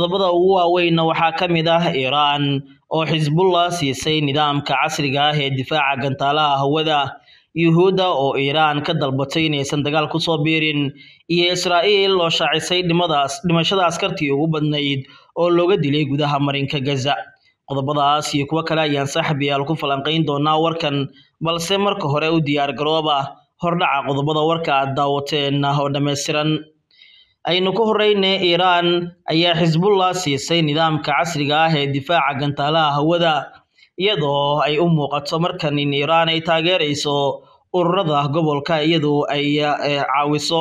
qodobada ugu waaweynna waxaa ka mid ah iiraan oo xisbullah siisay nidaamka casriga ah ee difaaca gantaalaha hawada yuhuudda oo iiraan ka dalbatay inaysan dagaal ku soo biirin iyo israa'iil oo shaacisay dhimadaas dhimashada askartii ugu badnayd oo looga dilay gudaha marinka gaza qodobadaas iyo kuwo kale ayaan saaxiibayaal ku falanqayn doonaa warkan balse marka hore u diyaar garooba hordhaca qodobada warka aad daawateen oo dhammaystiran aynu ku horeyne iiraan ayaa xisbullah siisay nidaamka casriga ah ee difaaca gantaalaha hawada iyadoo ay u muuqato markan in iiraan ay taageerayso ururada gobolka iyadoo ay caawiso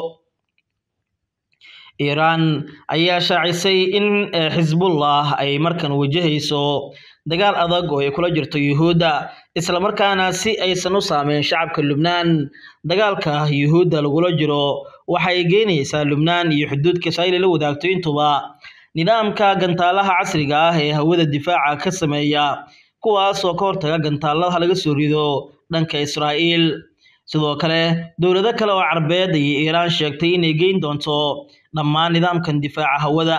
iiraan ayaa shaacisay in xisbullah ay markan wajahayso dagaal adag oo ay kula jirto yuhuudda islamarkaana si aysan u saameyn shacabka lubnaan dagaalka yuhuudda lagula jiro waxay geynaysaa lubnaan iyo xuduudka israa'iil la wadaagto intuba nidaamka gantaalaha casriga ah ee hawada difaaca ka sameeya kuwaas oo ka hortaga gantaalada laga soo rido dhanka israa'iil sidoo kale dowlado kale oo carbeed ayay iiraan sheegtay inay geyn doonto dhammaan nidaamkan difaaca hawada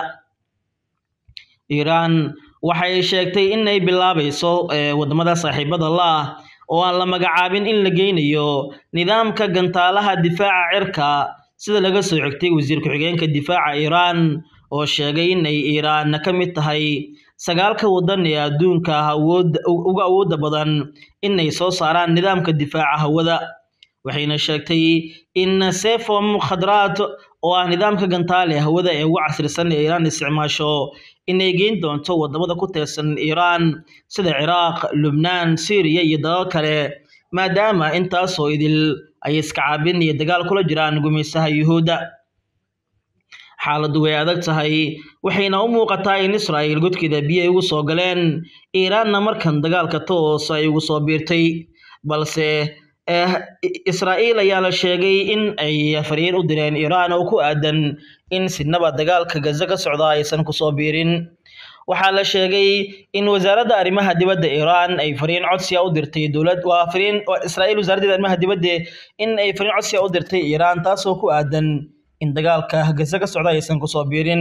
iiraan waxay sheegtay inay bilaabayso wadamada saaxiibada la ah oo aan la magacaabin in la geynayo nidaamka gantaalaha difaaca cirka sida laga soo xigtay wasiir ku-xigeenka difaaca iiraan oo sheegay in ay iiraan ka mid tahay sagaalka wadan ee adduunka awood uga awoodda badan inay soo saaraan nidaamka difaaca hawada waxayna sheegtay in sefom khadraad oo ah nidaamka gantaale hawada ee ugu casrisan ee iiraan isticmaasho inay geyn doonto wadamada ku teersan iiraan sida ciraaq lubnaan syriya iyo dalal kale maadaama intaasoo idil ay iska caabin iyo dagaal kula jiraan gumaysaha yuhuudda xaaladdu way adag tahay waxayna u muuqataa in israa'iil godkeeda biyo ay ugu soo galeen iiraanna markan dagaalka toos ay ugu soo biirtay balse israa'iil ayaa la sheegay in ay fariin u direen iiraan oo ku aadan in sinaba dagaalka gaza ka socda aysan kusoo biirin waxaa la sheegay in wasaaradda arrimaha dibadda iiraan ay fariin codsiya u dirtay dowlad waa fariin israa'iil wasaaraddeeda arrimaha dibadda in ay fariin codsiya u dirtay iiraan taasoo ku aadan in dagaalka gaza ka socda aysan kusoo biirin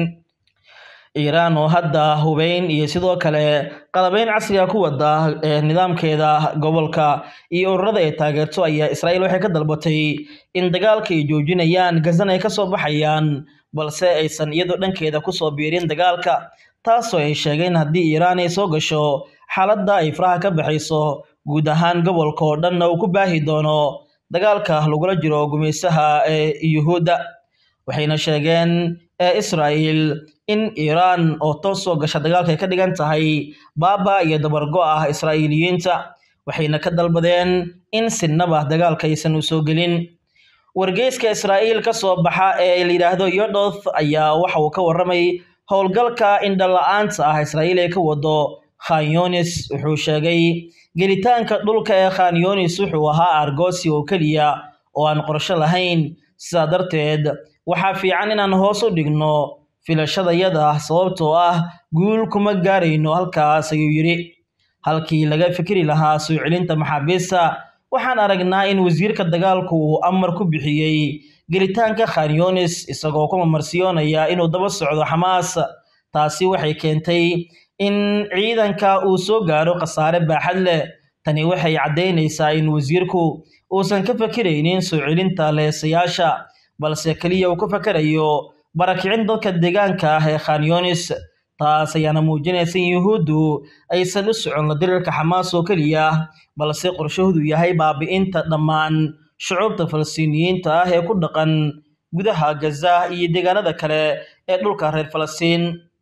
iiraan oo hadda hubeyn iyo sidoo kale qalabeyn casriga ku wada nidaamkeeda gobolka iyo ururada ay taageerto ayaa israa'iil waxay ka dalbatay in dagaalka ay joojinayaan gazana ay kasoo baxayaan balse aysan iyadoo dhankeeda kusoo biirin dagaalka taasoo ay sheegeen haddii iiraan ay soo gasho xaaladda ay faraha ka baxayso guud ahaan gobolka oo dhanna uu ku baahi doono dagaalka lagula jiro gumaysaha ee yuhuudda waxayna sheegeen israa'iil in iiraan oo toos soo gasha dagaalka ay ka dhigan tahay baaba iyo dabargo ah israa'iiliyiinta waxayna ka dalbadeen in sinaba dagaalka aysan u soo gelin wargeyska israa'iil ka soo baxa ee la yidhaahdo yodoth ayaa waxa uu ka warramay howlgalka indhala-aanta ah israa'iil ee ka wado khanyonis wuxuu sheegay gelitaanka dhulka ee khanyonis wuxuu ahaa argosi oo keliya oo aan qorsho lahayn sidaa darteed waxaa fiican inaan hoos u dhigno filashadayada sababtoo ah guul kuma gaarayno halkaas ayuu yidhi halkii laga fikri lahaa soo celinta maxaabiista waxaan aragnaa in wasiirka dagaalku uu amar ku bixiyey gelitaanka khanyonis isagoo ku mamarsiyoonaya inuu daba socdo xamaas taasi waxay keentay in ciidanka uu soo gaaro khasaare baaxad leh tani waxay caddaynaysaa in wasiirku uusan ka fakiraynin soo celinta leesayaasha balse keliya uu ka fakarayo barakicin dadka deegaanka ah ee khanyonis taas ayaana muujinaysa in yuhuuddu aysan u socon la dirirka xamaas oo keliya balse qorshahoodu yahay baabi'inta dhammaan shucuubta falastiiniyiinta ah ee ku dhaqan gudaha gaza iyo deegaanada kale ee dhulka reer falastiin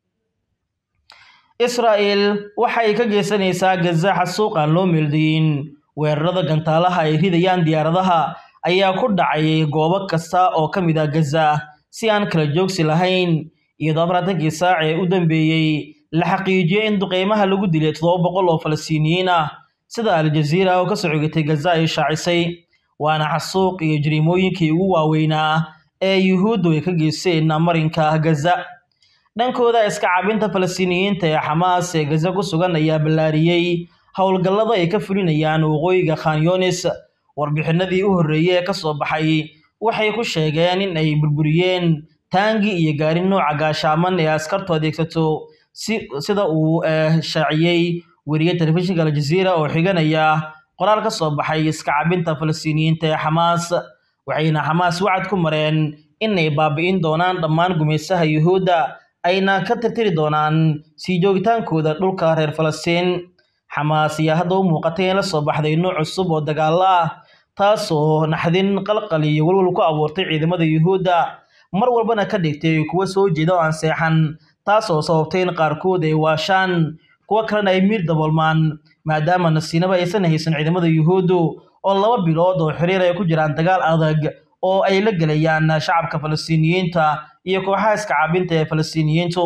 israa'iil waxay ka geysanaysaa gaza xasuuq aan loo meeldayin weerarada gantaalaha ay ridayaan diyaaradaha ayaa ku dhacay goobo kasta oo ka mid ah gaza si aan kala joogsi lahayn iyadoo afaratankii saac ee u dambeeyey la xaqiijiyey in duqeymaha lagu dilay toddoba boqol oo falastiiniyiin ah sida aljaziira oo ka soo xigatay gaza ay shaacisay waana xasuuq iyo jariimooyinkii ugu waaweynaa ee yuhuuddu ay ka geysteen marinka gaza dhankooda iska cabinta falastiiniyiinta ee xamaas ee gaza ku sugan ayaa ballaariyey howlgallada ay ka fulinayaan waqooyiga khanyonis warbixinadii u horreeyey ee ka soo baxay waxay ku sheegeen in ay burburiyeen taangi iyo gaari nooca gaashaaman ee askartu adeegsato sida uu shaaciyey weriye telefishinka aljaziira oo xiganaya qoraal ka soo baxay iska cabinta falastiiniyiinta ee xamaas waxayna xamaas wacad ku mareen inay baabi'in doonaan dhammaan gumaysaha yuhuudda ayna ka tirtiri doonaan sii joogitaankooda dhulka reer falastiin xamaas ayaa hadda u muuqatay in la soo baxday nooc cusub oo dagaalo ah taasoo naxdin qalqal iyo walwal ku abuurtay ciidamada yuhuudda mar walbana ka dhigtay kuwa soo jeeda oo aan seexan taasoo sababtay in qaarkood ay waashaan kuwo kalena ay miir daboolmaan maadaama nasiinaba aysan haysan ciidamada yuhuuddu oo laba bilood oo xiriir ay ku jiraan dagaal adag oo ay la gelayaan shacabka falastiiniyiinta iyo kooxaha iska caabinta ee falastiiniyiintu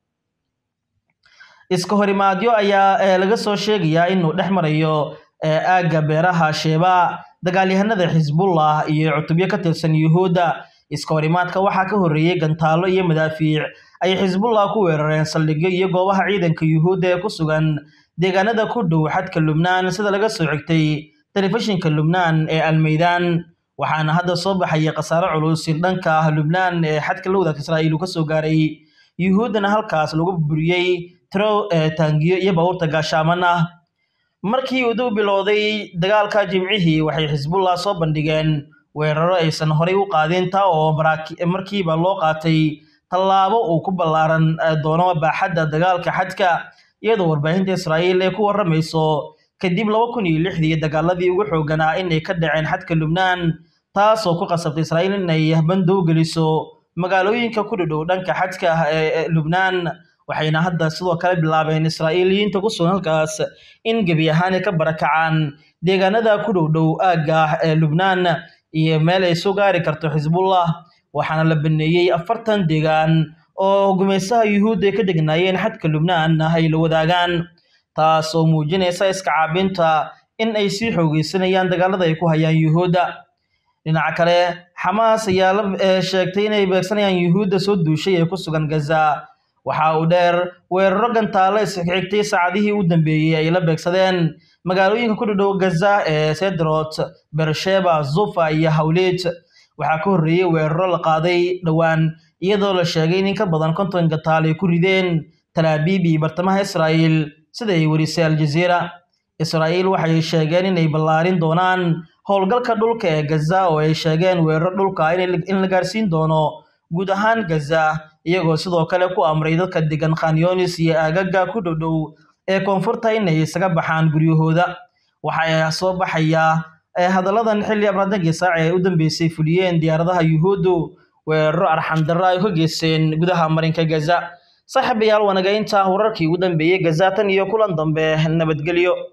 iska horimaadyo ayaa laga soo sheegayaa inuu dhex marayo aagga beeraha sheeba dagaalyahanada xisbullah iyo cutubyo ka tirsan yuhuudda iska horimaadka waxaa ka horreeyey gantaalo iyo madaafiic ay xisbullah ku weerareen saldhigyo iyo goobaha ciidanka yuhuudda ee ku sugan deegaanada ku dhow xadka lubnaan sida laga soo xigtay telefishinka lubnaan ee almeydaan waxaana hadda soo baxaya khasaare culus in dhanka ah lubnaan ee xadka la wadaagta israa'iil uu ka soo gaaray yuhuuddana halkaas lagu buriyey tiro taangiyo iyo baabuurta gaashaaman ah markii uu dib bilowday dagaalka jimcihii waxay xisbullah soo bandhigeen weeraro aysan horay u qaadin taa oo markiiba loo qaatay tallaabo uu ku ballaaran doono baaxadda dagaalka xadka iyadoo warbaahinta israa'iil ay ku warramayso kadib laba kun iyo lixdii dagaaladii ugu xooganaa inay ka dhaceen xadka lubnaan taasoo ku qasabtay israa'iil inay bandow geliso magaalooyinka ku dhadhow dhanka xadka ee lubnaan waxayna hadda sidoo kale bilaabeen israa'iiliyiinta ku sugan halkaas in gebi ahaan ay ka barakacaan deegaanada ku dhow dhow aagga ee lubnaan iyo meel ay soo gaari karto xisbullah waxaana la baneeyey afartan deegaan oo gumaysaha yuhuudda ay ka degnaayeen xadka lubnaan ay la wadaagaan taas oo muujinaysa iska caabinta in ay sii xoogeysanayaan dagaalada ay ku hayaan yuhuudda dhinaca kale xamaas ayaa la sheegtay inay beegsanayaan yuhuudda soo duushay ee ku sugan gaza waxa uu dheer weeraro gantaalo isxigxigtay saacadihii u dambeeyey ay la beegsadeen magaalooyinka ku dhadhow gaza ee sedrot bersheba zufa iyo hawleed waxaa ka horreeyey weeraro la qaaday dhowaan iyadoo la sheegay in in ka badan konton gantaal ay ku rideen talaabiib iyo bartamaha israa'iil sida ay werisay aljaziira israa'iil waxay sheegeen inay ballaarin doonaan howlgalka dhulka ee gaza oo ay sheegeen weeraro dhulka in la gaarsiin doono guud ahaan gaza iyagoo sidoo kale ku amray dadka degan khanyonis iyo aagaga ku dhowdhow ee koonfurta inay isaga baxaan guryahooda waxaa soo baxaya hadalladan xilli abraadankii saaci ay u dambeysay fuliyeen diyaaradaha yuhuuddu weeraro arxandarro ay ka geysteen gudaha marinka gaza saaxiibayaal wanaga intaa wararkii ugu dambeeyey gaza tan iyo kulan dambe nabadgelyo